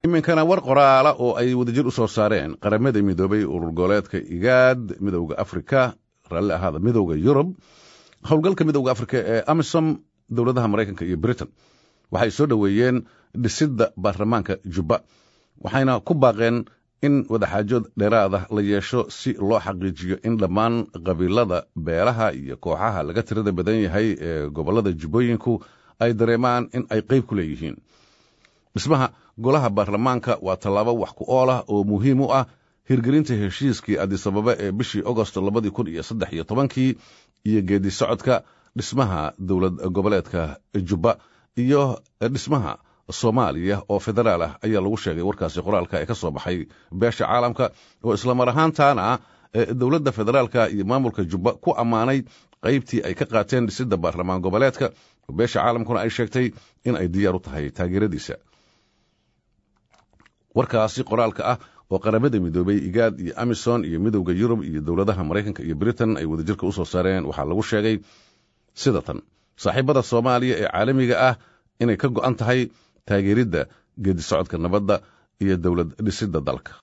iminkana war qoraala oo ay wadajir u soo saareen qaramada midoobay urur goboleedka igaad midowda afrika raalli ahaada midowda yurub howlgalka midowda afrika ee amisom dowladaha maraykanka iyo britain waxay soo dhoweeyeen dhisidda baarlamaanka jubba waxayna ku baaqeen in wadaxaajood dheeraada la yeesho si loo xaqiijiyo in dhammaan qabiilada beelaha iyo kooxaha laga tirada badan yahay ee gobollada jubbooyinku ay dareemaan in ay qayb ku leeyihiin dhismaha golaha baarlamaanka waa tallaabo wax ku ool ah oo muhiim u ah hirgelinta heshiiskii adisababa ee bishii agosto labadii kun iyo saddex iyo tobankii iyo geedi socodka dhismaha dowlad goboleedka jubba iyo dhismaha soomaaliya oo federaal ah ayaa lagu sheegay warkaasi qoraalka ee ka soo baxay beesha caalamka oo islamar ahaantaana dowladda federaalka iyo maamulka jubba ku ammaanay qaybtii ay ka qaateen dhisidda baarlamaan goboleedka beesha caalamkuna ay sheegtay in ay diyaar u tahay taageeradiisa warkaasi qoraalka ah oo qaramada midoobay igaad iyo amison iyo midowda yurub iyo dowladaha maraykanka iyo britain ay wadajirka u soo saareen waxaa lagu sheegay sida tan saaxiibada soomaaliya ee caalamiga ah inay ka go'an tahay taageeridda geedi socodka nabadda iyo dowlad dhisidda dalka